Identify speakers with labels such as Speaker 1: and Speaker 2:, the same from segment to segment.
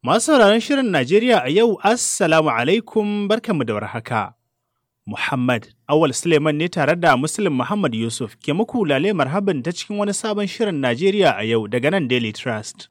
Speaker 1: Masu sauraron Shirin Najeriya a yau, Assalamu alaikum barkanmu da warhaka. Muhammad Awal Suleiman ne tare da Muslim Muhammad Yusuf ke muku lale marhaban ta cikin wani sabon Shirin Najeriya a yau daga nan Daily Trust.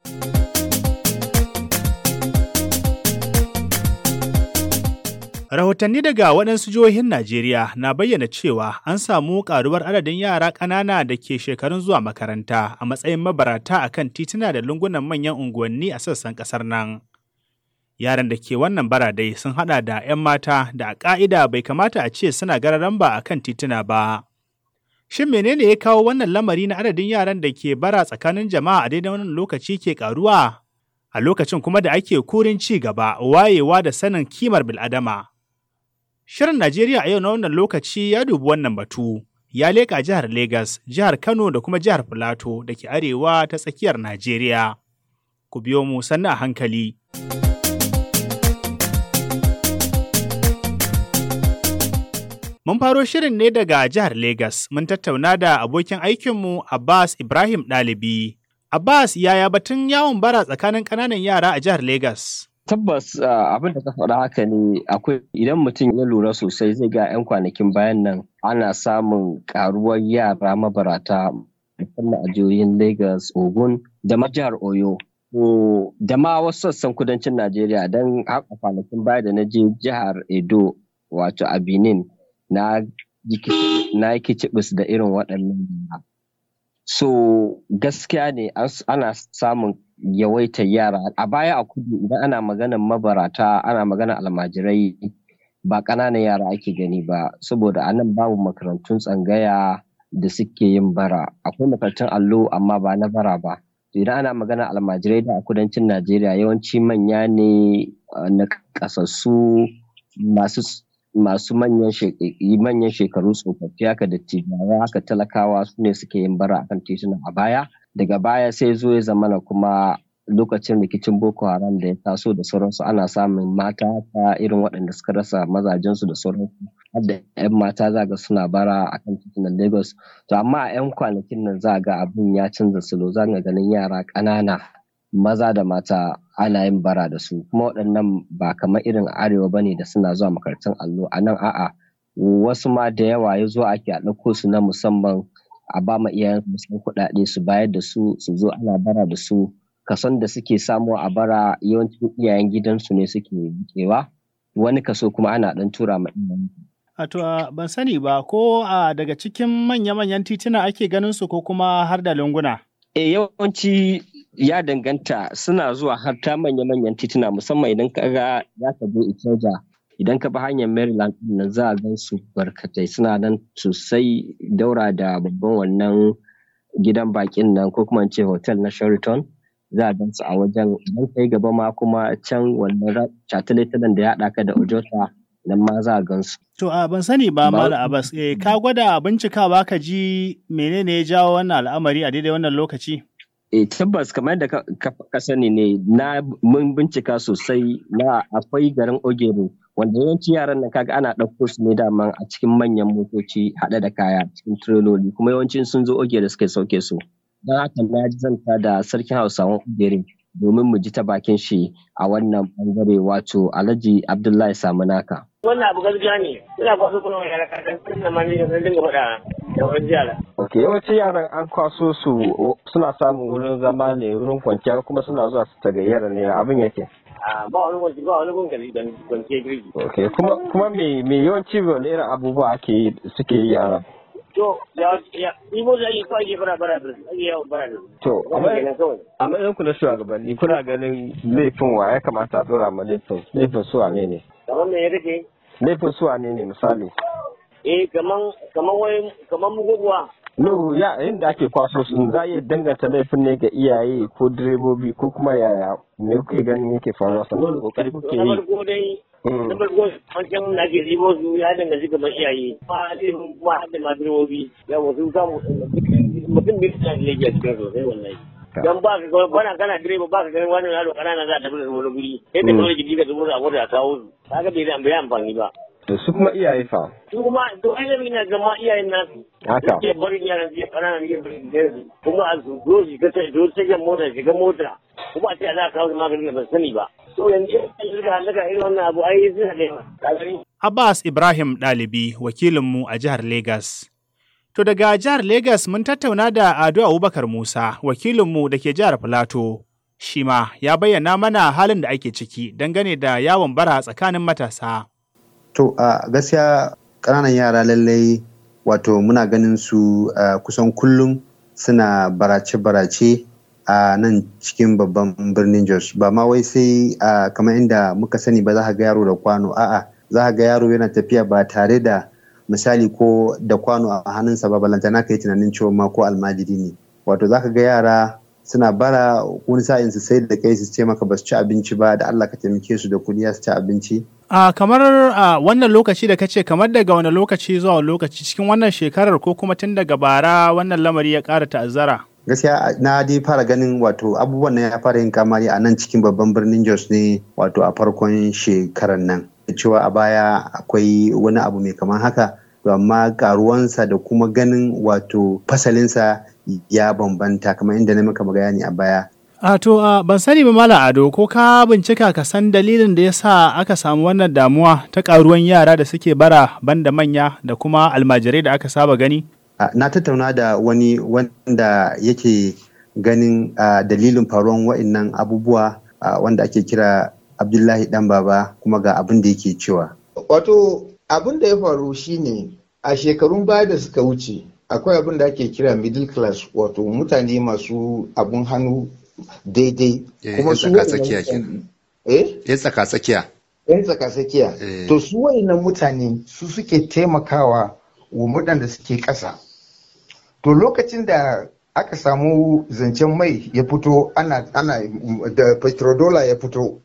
Speaker 1: Rahotanni daga waɗansu jihohin Najeriya na bayyana cewa an samu ƙaruwar adadin yara ƙanana da ke shekarun zuwa makaranta a matsayin mabarata a kan tituna da lungunan manyan unguwanni a sassan ƙasar nan. Yaran da ke wannan baradai sun haɗa da 'yan mata da a ƙa'ida bai kamata a ce suna gararan ba a kan tituna ba. Shin menene ya kawo wannan lamari na adadin yaran da ke bara tsakanin jama'a a daidai wannan lokaci ke ƙaruwa? A lokacin kuma da ake kurin ci gaba, wayewa da sanin kimar bil'adama. Shirin Najeriya a yau na wannan lokaci ya dubi wannan batu. Ya leƙa jihar Legas, jihar Kano da kuma jihar Filato da ke arewa ta tsakiyar Najeriya. Ku biyo mu sannu a hankali. Mun faro shirin ne daga jihar Legas. Mun tattauna da abokin aikinmu Abbas Ibrahim Ɗalibi. Abbas, yaya batun yawon bara tsakanin ƙananan yara a jihar Legas?
Speaker 2: Tabbas abin da ka faɗa haka ne akwai idan mutum ya lura sosai zai ga 'yan kwanakin bayan nan ana samun karuwar yara mabarata musamman a jihohin Lagos, Ogun da ma jihar Oyo. Da ma wasu sassan kudancin Najeriya don haka kwanakin baya da na je jihar Edo wato a Benin na yi kicibis da irin waɗannan So gaskiya ne ana samun yawaitar yara a baya a kudu idan ana maganar mabarata ana maganar almajirai ba ƙananan yara ake gani ba saboda a nan babu makarantun tsangaya da suke yin bara akwai makarantun allo amma ba na bara ba idan ana maganar almajirai da a kudancin najeriya yawanci manya ne na kasassu masu masu manyan shekaru tsofaffi haka da tijawa haka talakawa su ne suke yin bara akan tituna a baya daga baya sai zo ya zamana kuma lokacin rikicin boko haram da ya taso da sauransu ana samun mata ta irin waɗanda suka rasa mazajensu da sauransu har da 'yan mata za ga suna bara a kan titunan lagos to amma a 'yan kwanakin nan za ga abin ya canza salo za ga ganin yara ƙanana maza da mata ana yin bara da su kuma waɗannan ba kamar irin arewa bane da suna zuwa makarantun allo a nan a'a wasu ma da yawa ya zo ake a ɗauko su na musamman a ba ma iyayen musamman kuɗaɗe su bayar da su su zo ana bara da su kason da suke samu a bara yawancin iyayen gidansu ne suke rikewa wani kaso kuma ana ɗan tura ma iyayen
Speaker 1: To ban sani ba ko a daga cikin manya-manyan tituna ake ganin su ko kuma har da lunguna?
Speaker 2: E yawanci ya danganta suna zuwa har ta manya-manyan tituna musamman idan ka ga za ka je Ikeja idan ka bi hanyar Maryland nan za a gan su barkatai suna nan sosai daura da babban wannan gidan bakin nan ko kuma ce hotel na Sheraton za a gan su a wajen idan kai gaba ma kuma can wannan shataletalen da ya haɗa ka da Ojota nan ma za a gan su.
Speaker 1: To a ban sani ba Malam Abbas eh, ka gwada bincikawa ka ji menene ya jawo wannan al'amari a daidai wannan lokaci?
Speaker 2: E tabbas kamar da ka sani ne na mun bincika sosai na akwai garin Ogere wanda yawanci yaran nan kaga ana ɗauko su ne daman a cikin manyan motoci haɗe da kaya cikin tireloli kuma yawancin sun zo Ogere suka sauke su. Don haka na ji zanta da sarkin Hausawan Ogere domin mu ji ta bakin shi a wannan bangare wato Alhaji Abdullahi Samunaka.
Speaker 3: Wannan abu gaskiya ne, ina kwaso kuma wani yara kakan sun da mani da dinga faɗa da wani jiyara.
Speaker 2: Ok, yawanci yaran an kwaso su suna samun wurin zama ne wurin kwanciya kuma suna zuwa su tagayyara ne abin yake.
Speaker 3: ba wani kwanci ba wani gungali don kwanciyar girki.
Speaker 2: Ok, kuma kuma me me yawanci wani irin abubuwa ake suke yi yaran?
Speaker 3: To, ya ya imo da yi kawai ke bara bara da ake yawon bara da
Speaker 2: To,
Speaker 3: Wannan kawai.
Speaker 2: a matsayin ku na shugabanni kuna ganin laifin wa ya kamata a dora ma laifin laifin su wane ne?
Speaker 3: Kamar me ya rike?
Speaker 2: Laifin su wane ne misali?
Speaker 3: Eh, kaman kaman wai kaman muguguwa.
Speaker 2: No, ya inda ake kwaso su za a iya danganta laifin ne ga iyaye ko direbobi ko kuma yaya me kuke ganin yake faruwa sannan kokari kuke
Speaker 3: Na
Speaker 2: yi.
Speaker 3: farko dai
Speaker 2: Mm.
Speaker 3: na farko wancan na ke ribo su ya danganci kamar iyaye. Ba a ce kuma har da ma direbobi. Ya wasu samu mutum bai suna da laifi a cikin sosai wallahi. Dan ba ka ga bana kana direba ba ka ganin wani yaro kanana za a tafi da wani guri. Sai da kawai jiki ka zubo a mota a kawo su. Kaga bai da bai amfani ba.
Speaker 2: To su kuma iyaye fa.
Speaker 3: su kuma to ainihin na zama iyayen nasu
Speaker 2: Haka.
Speaker 3: ke barin yaran su ƙananan yin barin su kuma a su zo shi ka sai zo sai mota shiga mota kuma a ce za a kawo su maganin da ban sani ba to yanzu in suka halaka irin wannan abu ai suna da yawa ka gani
Speaker 1: Abbas Ibrahim Ɗalibi wakilinmu a jihar Legas. To daga jihar Legas mun tattauna da Ado Abubakar Musa wakilinmu da ke jihar Filato. Shi ma ya bayyana mana halin da ake ciki dangane da yawon bara tsakanin matasa.
Speaker 4: To a gaskiya ƙananan yara lallai wato muna ganin su uh, kusan kullum suna barace-barace a uh, nan cikin babban birnin Jos. Ba ma wai sai uh, kamar inda muka sani ba za ka ga yaro da kwano a'a za ka ga yaro yana tafiya ba tare da misali ko da kwano a hannunsa ba balantana ka yi tunanin cewa ma ko almajiri ne. Wato za ka ga yara suna bara wani sa'in su sai da kai su ce maka ba su ci abinci ba da Allah ka taimake su da kuɗi su ci abinci.
Speaker 1: A kamar a wannan lokaci da kace kamar daga wani lokaci zuwa wani lokaci cikin wannan shekarar ko kuma tun daga bara wannan lamari ya ƙara ta'azzara.
Speaker 4: Gaskiya na dai fara ganin wato abubuwan nan ya fara yin kamari a nan cikin babban birnin Jos ne wato a farkon shekarar nan. Cewa a baya akwai wani abu mai kamar haka to amma karuwansa da kuma ganin wato fasalinsa ya bambanta kamar inda na maka bayani a baya
Speaker 1: A to a ban sani ba Malam Ado ko ka bincika ka san dalilin da ya sa aka samu wannan damuwa ta karuwan yara da suke bara banda manya da kuma almajirai da aka saba gani?
Speaker 4: Na tattauna da wani wanda yake ganin dalilin faruwan wa'innan abubuwa wanda ake kira Abdullahi dan baba kuma ga abin da yake cewa.
Speaker 5: Wato abin da ya faru shine a shekarun baya da suka wuce akwai abin da ake kira middle class wato mutane masu abun hannu daidai
Speaker 6: kuma su tsakiya
Speaker 5: eh
Speaker 6: yan tsaka tsakiya
Speaker 5: yan tsaka tsakiya to su wayannan mutane su suke taimakawa wa waɗanda suke ƙasa to lokacin da aka samu zancen mai ya fito ana ana da petrodollar ya fito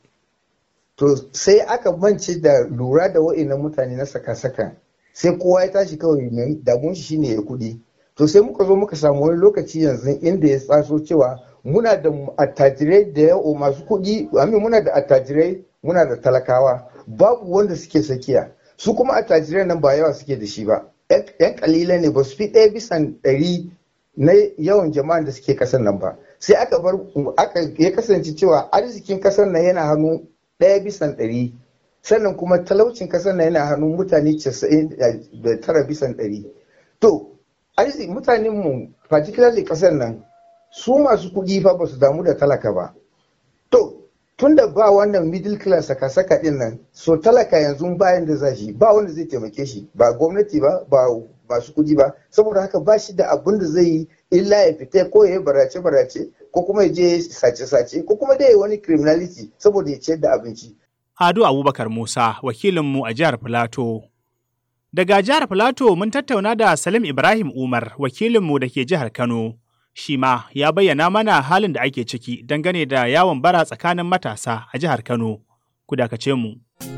Speaker 5: to sai aka mance da lura da wayannan mutane na saka-saka sai kowa ya tashi kawai mai damun shi shine ya kuɗi to sai muka zo muka samu wani lokaci yanzu inda ya tsaso cewa muna da attajirai da yawa masu kuɗi amin muna da attajirai muna da talakawa babu wanda suke sakiya su kuma attajirai nan ba yawa suke da shi ba yan kalila ne ba su fi ɗaya bisan ɗari na yawan jama'an da suke kasar nan ba sai aka bar aka ya kasance cewa arzikin kasar nan yana hannu ɗaya bisan ɗari sannan kuma talaucin kasar nan yana hannun mutane casa'in da tara bisan ɗari to arziki mutanen mu particularly kasar nan su masu kuɗi fa ba su damu da talaka ba to tun da ba wannan middle class saka saka din nan so talaka yanzu bayan da zashi ba wanda zai taimake shi ba gwamnati ba ba masu kuɗi ba saboda haka ba shi da abin da zai yi illa ya fita ko ya yi barace barace ko kuma ya je sace sace ko kuma dai wani criminality saboda ya ciyar da abinci
Speaker 1: Ado Abubakar Musa, wakilinmu a jihar Filato. Daga jihar Filato mun tattauna da Salim Ibrahim Umar, wakilinmu da ke jihar Kano. Shi ma ya bayyana mana halin da ake ciki dangane da yawon bara tsakanin matasa a jihar Kano. Ku dakace mu.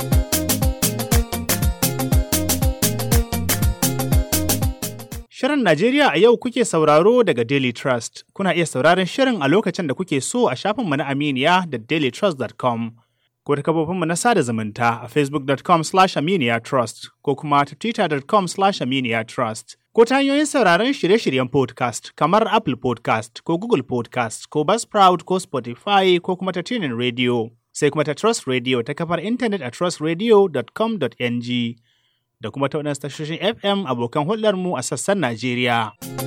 Speaker 1: Shirin Najeriya a yau kuke sauraro daga Daily Trust. Kuna iya sauraron shirin a lokacin da kuke so a shafinmu na Aminiya da dailytrust.com. ko ta kafofinmu na sada zumunta a facebook.com slash trust ko kuma ta twitter.com slash trust ko ta hanyoyin sauraron shirye-shiryen podcast kamar Apple podcast ko Google podcast ko Buzzsprout ko Spotify ko kuma ta tunin radio sai kuma ta Trust Radio ta kafar intanet a trustradio.com.ng da kuma ta waɗansu tashoshin FM abokan hulɗarmu a sassan Najeriya.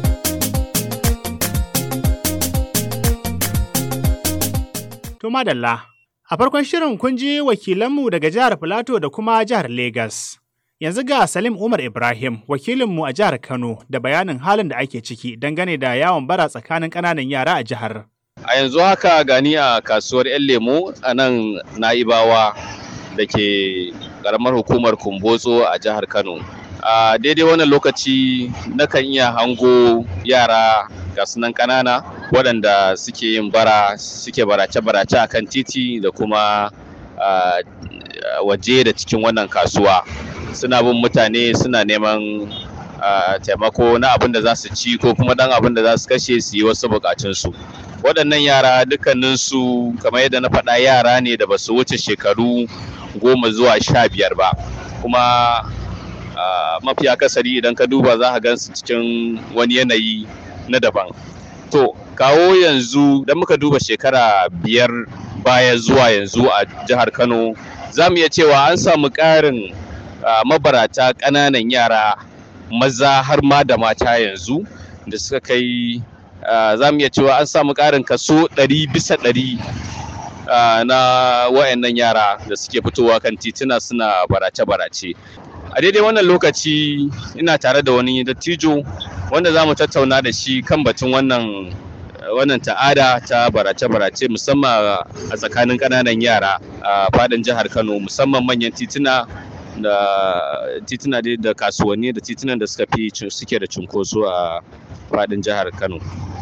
Speaker 1: To madalla. A farkon shirin kun ji wakilanmu daga jihar Filato da kuma jihar Legas. Yanzu ga Salim Umar Ibrahim, wakilinmu a jihar Kano, da bayanin halin da ake ciki dangane da yawon bara tsakanin ƙananan yara a jihar.
Speaker 7: A yanzu haka gani a kasuwar 'yan lemo a nan Na'ibawa da ke ƙaramar hukumar Kumbotso a jihar Kano. A daidai wannan lokaci nakan iya hango yara ga sunan ƙanana waɗanda suke yin bara suke barace-barace a kan titi da kuma waje da cikin wannan kasuwa suna bin mutane suna neman taimako na abin da za su ci ko kuma dan abin da za su kashe su yi wasu bukatunsu waɗannan yara dukkaninsu kamar yadda na faɗa yara ne da ba su wuce shekaru goma zuwa sha biyar ba kuma mafi akasari idan ka duba za ka gan su cikin wani yanayi na daban to kawo yanzu da muka duba shekara biyar baya zuwa yanzu a jihar Kano za mu iya cewa an samu ƙarin mabarata ƙananan yara maza har ma da mata yanzu da suka kai za mu iya cewa an samu ƙarin kaso ɗari bisa ɗari na wayannan yara da suke fitowa kan tituna suna barace-barace a daidai wannan lokaci ina tare da wani dattijo wanda za mu tattauna da shi kan batun wannan wannan ta'ada ta barace-barace musamman a tsakanin ƙananan yara a fadin jihar kano musamman manyan tituna da tituna da kasuwanni da titunan da suka fi suke da cunkoso a fadin jihar kano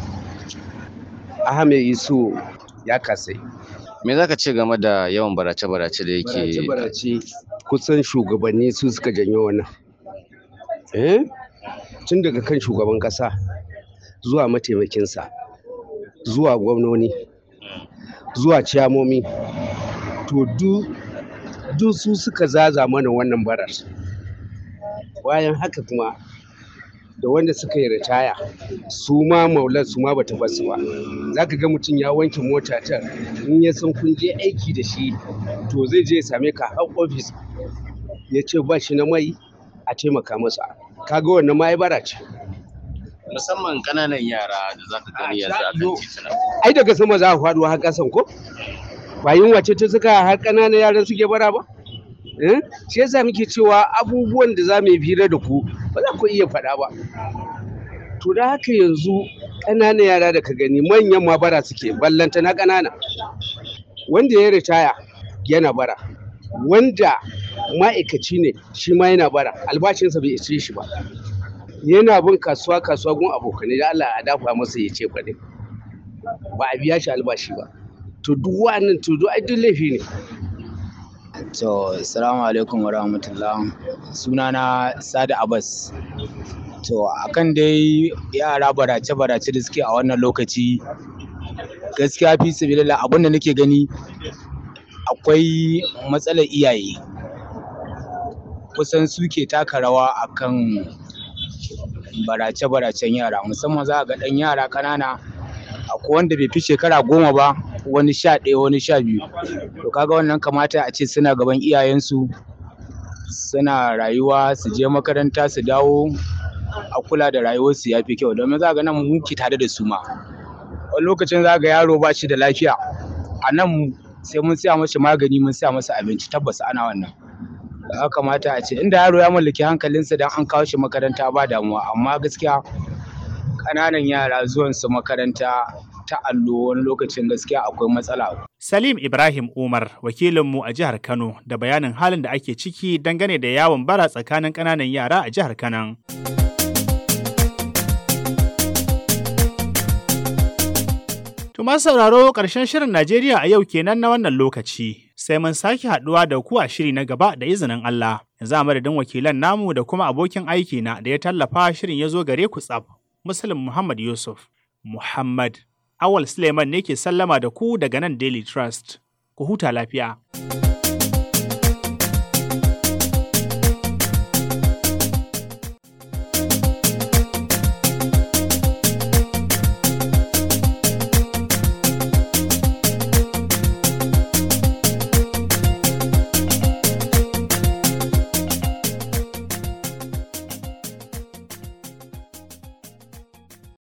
Speaker 8: ahmed isu ya kasai
Speaker 7: me za ka ce game da yawan barace-barace da yake
Speaker 8: barace kusan shugabanni su suka janyo wannan eh tun daga kan shugaban kasa zuwa mataimakinsa zuwa gwamnoni zuwa ciyamomi to duk su suka zaza mana wannan barar bayan haka kuma da wanda suka yi ritaya su ma maulan su ma bata basu ba za ka ga mutum ya wanke mota ta in ya san kun je aiki da shi to zai je ya same ka har ofis ya ce ba shi na mai a taimaka masa kaga wannan ma ya bara ce
Speaker 7: musamman ƙananan yara da za ka gani yanzu a kan tituna
Speaker 8: ai daga sama za a faɗo har ƙasan ko ba yunwa ce ta suka har ƙananan yaran suke bara ba shi yasa muke cewa abubuwan da za mu yi fira da ku ba za ku iya faɗa ba to da haka yanzu ƙananan yara da ka gani manyan ma bara suke ballanta na ƙanana wanda ya ritaya yana bara wanda ma'aikaci ne shi ma yana bara albashinsa bai ishe shi ba yana bin kasuwa kasuwa gun abokanai da Allah a dafa masa ya ce kwaɗe ba a biya shi albashi ba to duk wa'annan to duk ai duk laifi ne
Speaker 9: To, salamu alaikum wa rahmatullah. Sunana Sadi Abbas. To, akan dai yara barace-barace da suke a wannan lokaci, gaskiya fi sabilillah abin da nake gani akwai matsalar iyaye. Kusan suke taka rawa akan barace-baracen yara, musamman za a ga ɗan yara ƙanana, akwai wanda bai fi shekara goma ba, wani sha ɗaya wani sha biyu to kaga wannan kamata a ce suna gaban iyayensu suna rayuwa su je makaranta su dawo a kula da rayuwarsu ya fi kyau domin za ga nan muke tare da su ma wani lokacin za ga yaro ba shi da lafiya a nan sai mun siya masa magani mun siya masa abinci tabbas ana wannan ya kamata a ce inda yaro ya mallaki hankalinsa dan an kawo shi makaranta ba damuwa amma gaskiya ƙananan yara zuwansu makaranta ta allo wani lokacin gaskiya akwai matsala.
Speaker 1: Salim Ibrahim Umar wakilinmu a jihar Kano da bayanin halin da ake ciki dangane da yawon bara tsakanin ƙananan yara a jihar Kano. Tuma sauraro ƙarshen shirin Najeriya a yau kenan na wannan lokaci. Sai mun sake haɗuwa da ku a shiri na gaba da izinin Allah. Yanzu a madadin wakilan namu da kuma abokin aiki na da ya tallafa shirin ya zo gare ku tsaf. Muslim Muhammad Yusuf. Muhammad Awal Suleiman ne ke sallama da ku daga nan Daily Trust. Ku huta lafiya.